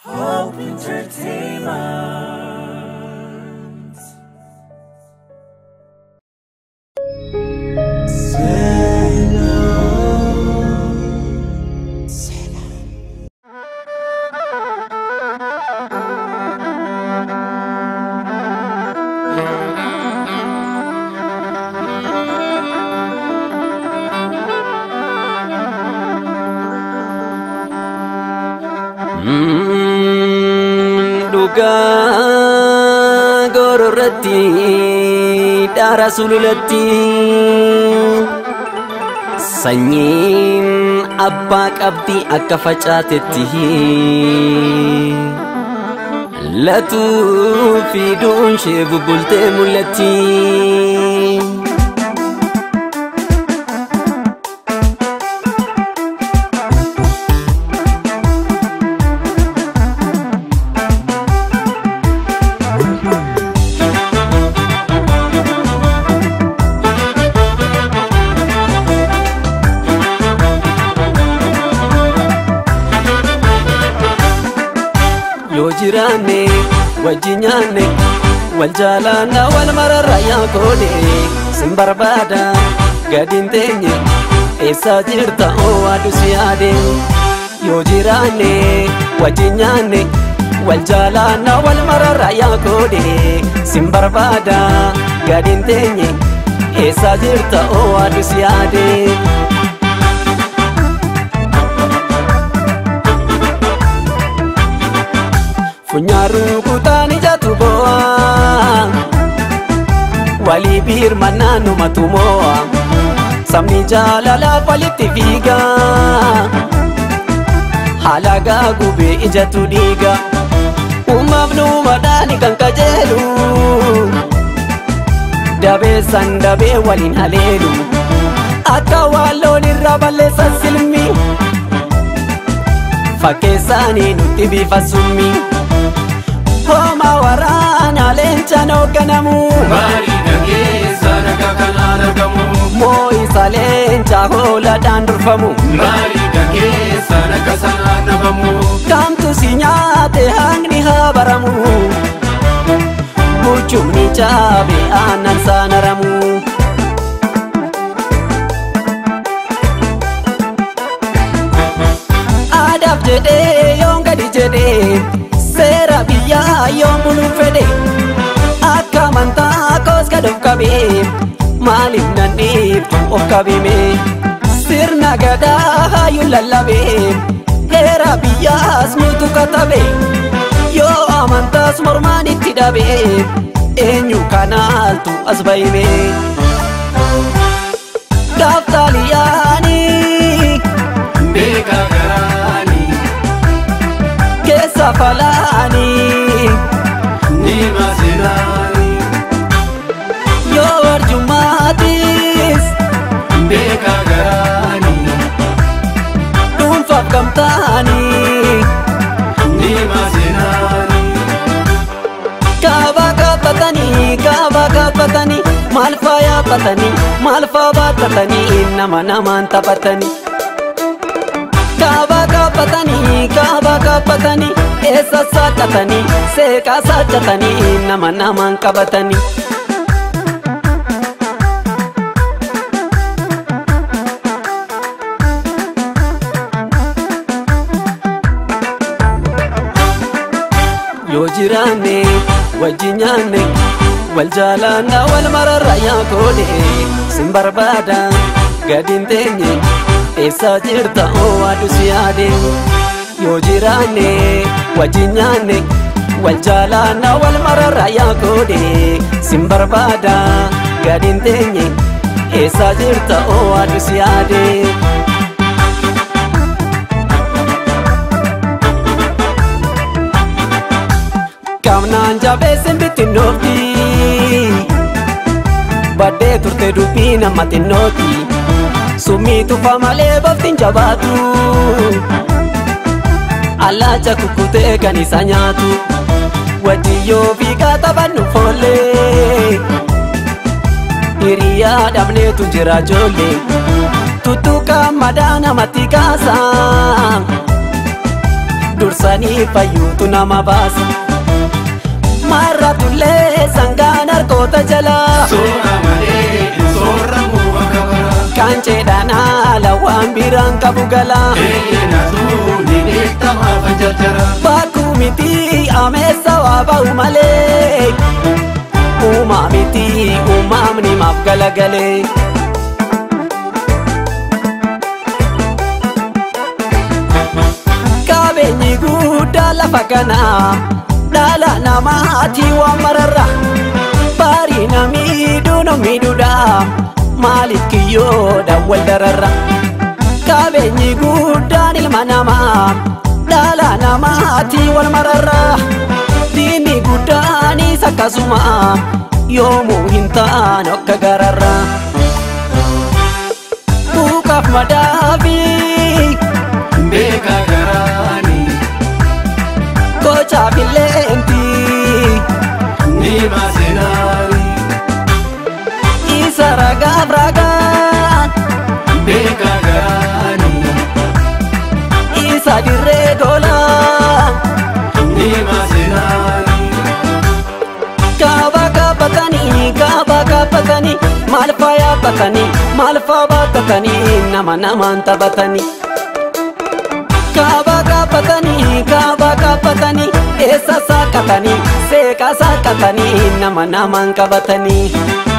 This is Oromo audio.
Hope Entertainment. Dhugaa gororratti dhaara sululatti sanyiin abbaa qabdi akka facaatetti latuu fi duunshee bubbultee mul'atti. yoo jiraanne wajji nyaanne wal jaalaanna wal mararra yaa koone sin barbaada gadin teenye eessaa jirta oo aduu si yaade yoo jiraanne wajji nyaanne wal jaalaanna wal mararra yaa koone sin barbaada gadin teenye eessaa jirta oo aduu si yaade. Funyaaruu kutaan ijatu bo'aa walii birmannaa numatu moo'a sabni jaalalaaf walitti fiigaa haala gaagubee ijatu dhiiga uumaaf nuumadhaani kan qajeelu dabeessan dabee waliin haleelu akka waan loon irraa balleessan silmi fakkeessaanii nutti bifa summi. homa waraana leencaan hoogganamu Marii dhageessa nagaa kanaan argamu. moo'isa leencaa hooladhaan durfamu Marii dhageessa nagaa sanaan dhabamu. kamtu si nyaate hangni haa baramu buchumni caabe aannan saanaramu aadaaf jedhee yoon gadi jedhee seera biyyaa yoon buluun fedhe akka amantaa koos gad of qabee maaliif nan dhiiftu of qabime sirna gadaa hayyuun lallabee heera biyyaas nutu katabe yoo amantaas mormaan itti dhabe eenyu kanaaltu as bahime gaaftaaliyaanii Beekaa garaanii keessa falaanii ni maasinaanii. yoo arjumaatis Beekaa garaanii dhuunfaaf gamtaanii ni maasinaanii. kaabaa kaabbatanii kaabaa kaabbatanii maal faa yaabbatanii maal faa baattatanii nama namaan taphatanii kaabaa kaabbatanii kaabaa kaabbatanii eessa saaqatanii seeqaa saaqatanii nama namaan qabatanii. yoo jiraanne wajji nyaanne wal jaalaanna wal mararra yaa koone sin barbaada gadin teenye eessaa jirta oo aduu si yaade yoo jiraanne wajji nyaanne wal jaalaanna wal mararra yaa koone sin barbaada gadin teenye eessaa jirta oo aduu si yaade. Kamnaan jabeessin bittinnoofti Baddee turte dubbii nama xinnooti Summii tufa malee boftiin jabaatu Allaacha kukkutee kan isa nyaatu Wajjiyyoo fiigaa taphannu foollee Hiriyaa dhabneetu jira ijoollee Tuttuqaa madaa namatti kaasa dursanii fayyuutu nama baasa marratullee sangaan harkoota jalaa Soora malee sooramu akka bara. qaanceedhaan haala waan biraan qabu galaa Eeyyanaatu ni beekama facacara. bakkuu miti ameessa waa ba'u malee uumaa miti uumamni maaf galagalee. qabeenyi guddaa lafa kanaa dhala namaati waan mararra baarii namiidhuu namiidhuudha maaliif kiyyoodha wal dararra qabeenyi guddaan ilma namaa dhala namaati wal mararra diinni guddaanis akkasuma yoomuu hin ta'an akka gararra buuqaaf madaabii Beeka garaani gochaaf illeentii ni maasenaani. isa ragaaf ragaan Beeka garaani isa dirree golaa ni maasenaani. kaaba kaabbatanii kaaba kaabbatanii maal faa yaabbatanii maal faa baattatanii nama namaan taphatanii. kaaba kaabbatanii kaaba kaabbatanii eessa saaqatanii seeqa saaqatanii nama namaan qabatanii.